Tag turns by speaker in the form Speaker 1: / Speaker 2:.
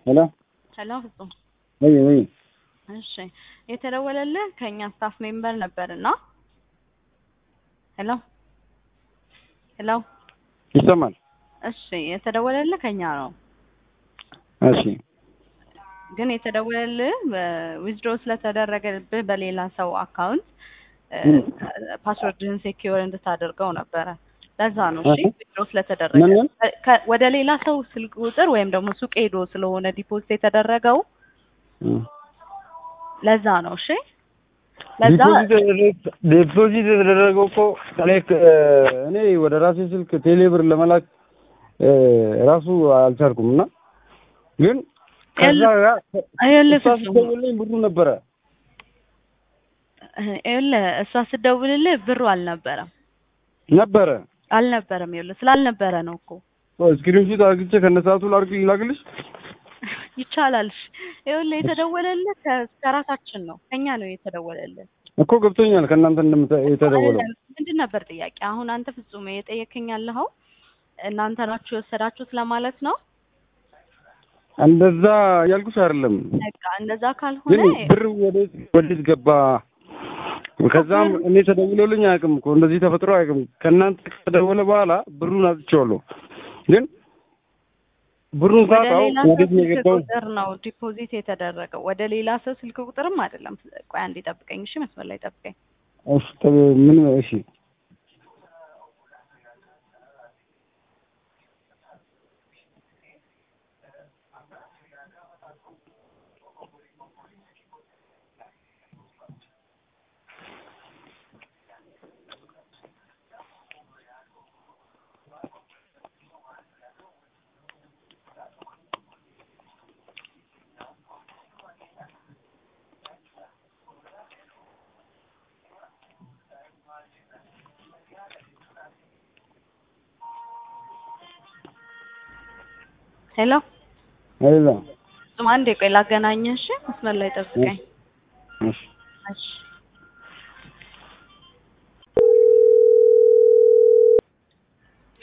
Speaker 1: ሄሎ
Speaker 2: ሄሎ ፍጹም
Speaker 1: ወይ ወይ
Speaker 2: እሺ የተደወለልህ ከኛ ስታፍ ሜምበር ነበርና ሄሎ ሄሎ
Speaker 1: ይሰማል?
Speaker 2: እሺ የተደወለልህ ከኛ ነው
Speaker 1: እሺ
Speaker 2: ግን የተደወለልህ ዊዝድሮ ስለተደረገብህ በሌላ ሰው አካውንት ፓስወርድህን ሴኪዩር እንድታደርገው ነበረ ለዛ ነው እሺ
Speaker 1: እህ።
Speaker 2: ዊዝድሮ ስለተደረገ
Speaker 1: ምን ምን?
Speaker 2: ከ- ወደ ሌላ ሰው ስልክ ቁጥር ወይም ደግሞ ሱቅ ሄዶ ስለሆነ ዲፖዚት የተደረገው ለዛ ነው እሺ ለዛ
Speaker 1: ዲፖዚት ዲፖዚት የተደረገው እኮ እኔ ከ- እኔ ወደ ራሴ ስልክ ቴሌብር ለመላክ እ፣ ራሱ አልቻልኩም እና ግን ከዛ ጋር
Speaker 2: ይኸውልህ
Speaker 1: እሷ
Speaker 2: ፍጹም
Speaker 1: ስትደውልልኝ ብሩ ነበረ
Speaker 2: ይኸውልህ እሷ ስትደውልልህ ብሩ አልነበረም
Speaker 1: ነበረ
Speaker 2: አልነበረም ይኸውልህ ስላልነበረ ነው እኮ
Speaker 1: ስክሪንሾት አርግቼ ከነሰዓቱ ላርግ ላግልሽ
Speaker 2: ይቻላል እሺ ይኸውልህ የተደወለልህ ከ- ከራሳችን ነው ከኛ ነው የተደወለልህ
Speaker 1: እኮ ገብቶኛል ከእናንተ እንደምታ የተደወለው
Speaker 2: ምንድን ነበር ጥያቄ አሁን አንተ ፍጹም የጠየከኝ ያለኸው እናንተ ናችሁ የወሰዳችሁት ለማለት ነው
Speaker 1: እንደዛ ያልኩሽ አይደለም
Speaker 2: በቃ እንደዛ
Speaker 1: ግን
Speaker 2: ካልሆነ
Speaker 1: ብር ወዴት ወዴት ገባ? ከዛም እኔ ተደውሎልኝ አያውቅም እኮ እንደዚህ ተፈጥሮ አያውቅም። ከእናንተ ከተደወለ በኋላ ብሩን አጥቼዋለሁ። ግን ብሩን
Speaker 2: ወደ
Speaker 1: ሳጣው
Speaker 2: ሌላ ሰው
Speaker 1: ወዴት ነው
Speaker 2: ስልክ
Speaker 1: የገባው?
Speaker 2: ቁጥር ነው ዲፖዚት የተደረገው ወደ ሌላ ሰው ስልክ ቁጥርም አይደለም ቆይ አንዴ ጠብቀኝ እሺ መስመር ላይ ጠብቀኝ
Speaker 1: እሺ ተ- ምን እሺ
Speaker 2: ሄሎ
Speaker 1: አይደለ
Speaker 2: ፍጹም አንዴ ቆይ ላገናኝህ እሺ መስመር ላይ ጠብቀኝ
Speaker 1: እሺ
Speaker 2: እሺ